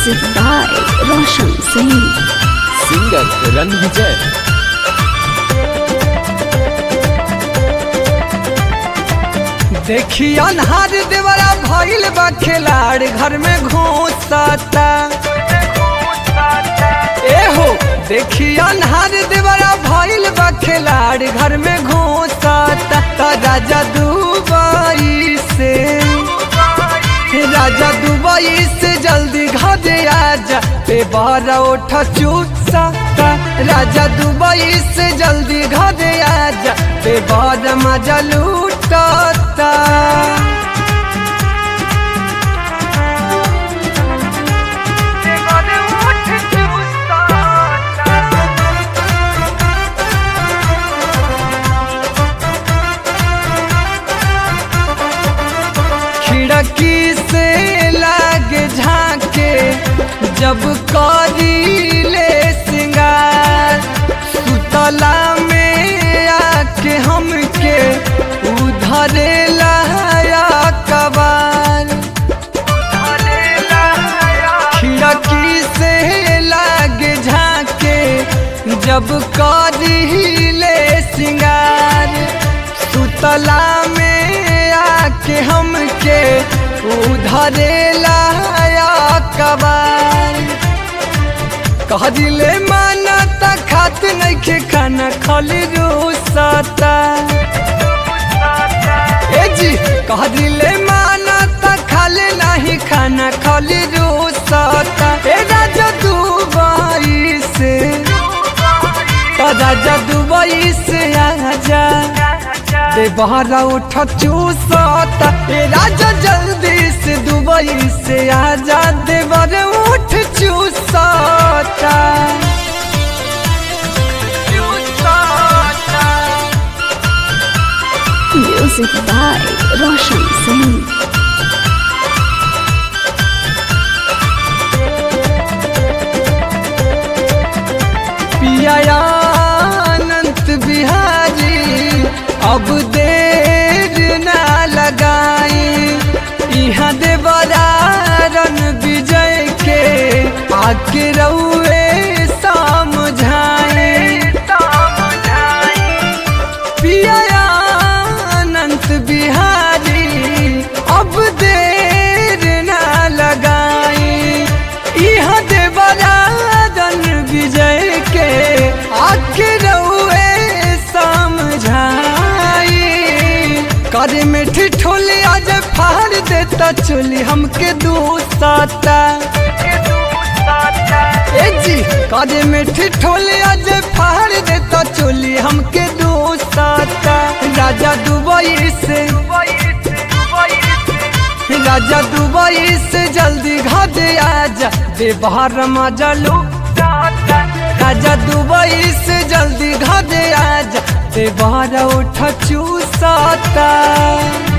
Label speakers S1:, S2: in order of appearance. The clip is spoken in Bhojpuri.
S1: Music by Roshan Singh.
S2: Singer Ranvijay
S3: देखी अनहार देवरा भइल बा खिलाड़ घर में घुसता ए हो देखी अनहार देवरा भइल बा खिलाड़ घर में घुसता त राजा दुबई से राजा दुबई से जल्दी घरे आजा पे बारा उठ चूसा राजा दुबई से जल्दी घरे आजा पे बारा मजा लूटता खिड़की से लागे झांके जब करी ले सिंगार सुतला में आके हमके उधरे लाया कबार खिड़की से लागे झांके जब करी ले सिंगार सुतला में आके हमके उधरे लाया कबार कह दिले माना त खात नइखे खाना खाली रूसता ए जी कह दिले माना त खाले नाही खाना खाली रूसता ए राजा दुबई से त राजा दुबई से आजा दे बहरा उठ चूसता ए राजा जल्दी से दुबई से आजा दे बर उठ चूसता
S1: Music by Roshan Singh.
S3: पिया अनंत बिहारी अब देर ना लगाई यहाँ दे बरारन विजय के आके रउए समझाए पिया अनंत बिहारी अब देर ना लगाई यहाँ दे बरारन विजय के आके रउए समझाई करे में ठिठोली आज फाड़ देता चोली हमके दूसता ए जी करे में ठिठोली आज फाड़ देता चोली हमके दूसता राजा दुबई से राजा दुबई से जल्दी घरे आजा दे बाहर मजा लो राजा दुबई से जल्दी घरे आजा दे बाहर उठ चूसता